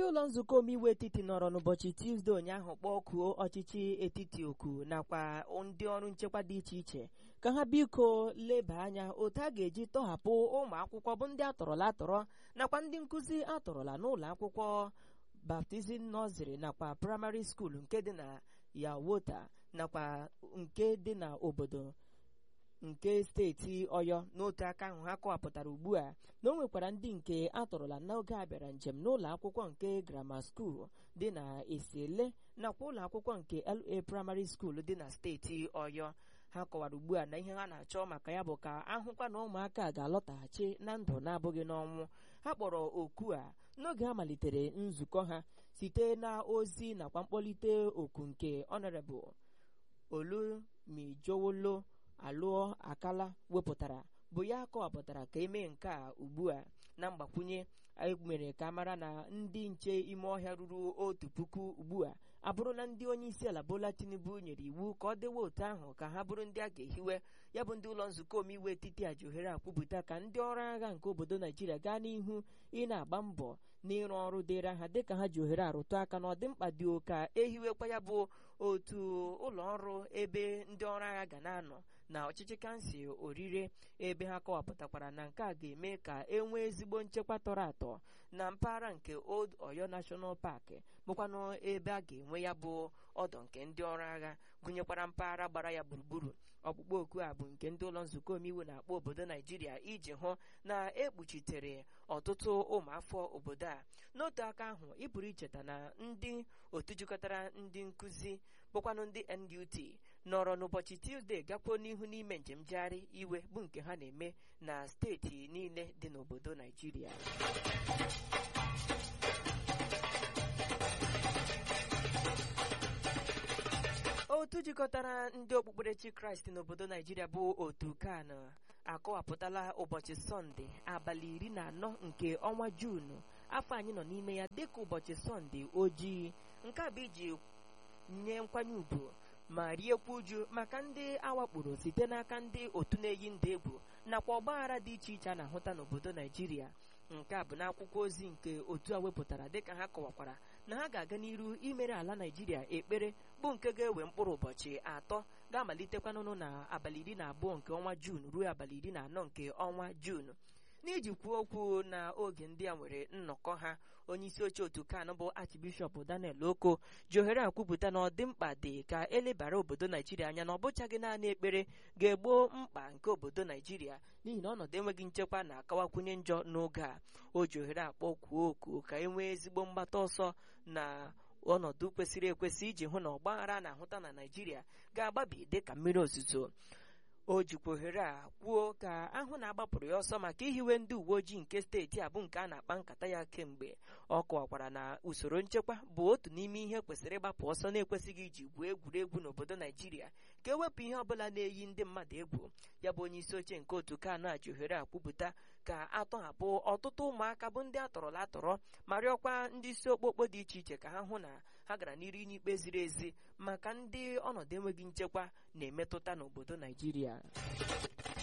ụlọ nzukọ omeiwu etiti nọrọ n'ụbọchị tuzdee ụnyaahụ kpọkuo ọchịchị etiti oku nakwa ndị ọrụ nchekwa dị iche iche ka ha biko leba anya otu a ga-eji tọhapụ ụmụ akwụkwọ bụ ndị atọrọla atọrọ nakwa ndị nkụzi atọrọla n'ụlọ akwụkwọ baptizim nọziri nakwa praịmarị skuul nke dị na yawota nakwa nke dị na obodo nke steeti ọyọ n'otu aka ahụ ha kọwapụtara ugbu a na o nwekwara ndị nke atọrọla n'oge a bịara njem n'ụlọ akwụkwọ nke grama skuul dị na esiele nakwa ụlọ akwụkwọ nke la praịmarị skuul dị na steeti ọyọ ha kọwara ugbu a na ihe ha na-achọ maka ya bụ ka ahụkwa na ụmụaka ga-alọtaghachi na ndụ na-abụghị n'ọnwụ ha kpọrọ oku a n'oge ha malitere nzukọ ha site na ozi nakwa mkpọlite oku nke ọnọrebụl olumijowolo alụọ akala wepụtara bụ ya kọwapụtara ka emee nke a ugbu a na mgbakwunye emere ka mara na ndị nche ime ọhịa ruru otu puku ugbu a abụrụla ndị onye isi ala bola tinubu nyere iwu ka ọ dewe otu ahụ ka ha bụrụ ndị a ga-ehiwe ya bụ ndị ụlọ nzukọ omeiwu etiti a ji ohere akwupụta ka ndị ọrụ agha nke obodo naijiria gaa n'ihu ị na-agba mbọ n'ịrụ ọrụ dịịra ha dịka ha ji ohere arụtụ aka na ọdịmkpa dị ka ehiwekwa ya bụ otu ụlọ ọrụ ebe ndị ọrụ agha ga na-anọ na ọchịchị kansụl orire ebe ha kọwapụtakwara na nke a ga-eme ka e nwee ezigbo nchekwa tọrọ atọ na mpaghara nke old oyo national park bụkwanụ ebe a ga-enwe ya bụ ọdọ nke ndị ọrụ agha gụnyekwara mpaghara gbara ya gburugburu ọkpụkpọ oku a bụ nke ndị ụlọ nzukọ omeiwu na-akpọ obodo naijiria iji hụ na ekpuchitere ọtụtụ ụmụafọ obodo a n'otu aka ahụ ị pụrụ icheta na ndị otu jikọtara ndị nkụzi bụkwanụ ndị NUT nọrọ n'ụbọchị Tuzdee gakwuo n'ihu n'ime njem njegharị iwe bụ nke ha na-eme na steeti niile dị n'obodo Naijiria otu jikọtara ndị okpukperechi kraịst n'obodo naijiria bụ otu kan akọwapụtala ụbọchị sọnde abalị iri na anọ nke ọnwa juunu afọ anyị nọ n'ime ya dịka ụbọchị sọnde ojii nke a bụ iji nye nkwanye ùgwù ma riekwa uju maka ndị awakporo site n'aka ndị otu na-eyi ndụ egwu nakwa ọgbaghara dị iche iche a na-ahụta n'obodo naijiria nke a bụ n'akwụkwọ ozi nke otu a wepụtara dịka ha kọwakwara na ha ga-aga n'iru imere ala naijiria ekpere bụ nke ga-ewe mkpụrụ ụbọchị atọ ga-amalitekwanụnụ na abalị iri na abụọ nke ọnwa juun ruo abalị iri na anọ nke ọnwa juun n'iji kwuo okwu na oge ndị a nwere nnọkọ ha onye isi oche otu kan bụ archbishọp daniel oko ji ohere akwupụta na ọdịmkpa dị ka elebara obodo naijiria anya na ọ bụchaghị naanị ekpere ga-egbo mkpa nke obodo naijiria n'ihi na ọnọdụ enweghị nchekwa na-akawakwunye njọ n'oge a o ji ohere akpọ kwuo oku ka e nwee ezigbo mgbata ọsọ na ọnọdụ kwesịrị ekwesị iji hụ na ọgbaghara na-ahụta na naijiria ga-agbabi dịka mmiri ozuzo o jikwa ohere a kwuo ka ahụ na-agbapụrụ ya ọsọ maka ihiwe ndị uwe ojii nke steeti a bụ nke a na-akpa nkata ya kemgbe ọ kọwakwara na usoro nchekwa bụ otu n'ime ihe kwesịrị ịgbapụ ọsọ na-ekwesịghị iji gwuo egwuregwu n'obodo naijiria ka ewepụ ihe ọbụla na-eyi ndị mmadụ egwu ya bụ onye isi oche nke otu kan a ji ohere a kwupụta ka atọhapụ ọtụtụ ụmụaka bụ ndị atọrọla atọrọ ma rịọkwa ndị isi okpokpo dị iche iche ka ha hụ na ha gara n'iru n'ikpe ziri ezi maka ndị ọnọdụ enweghị nchekwa na-emetụta n'obodo naijiria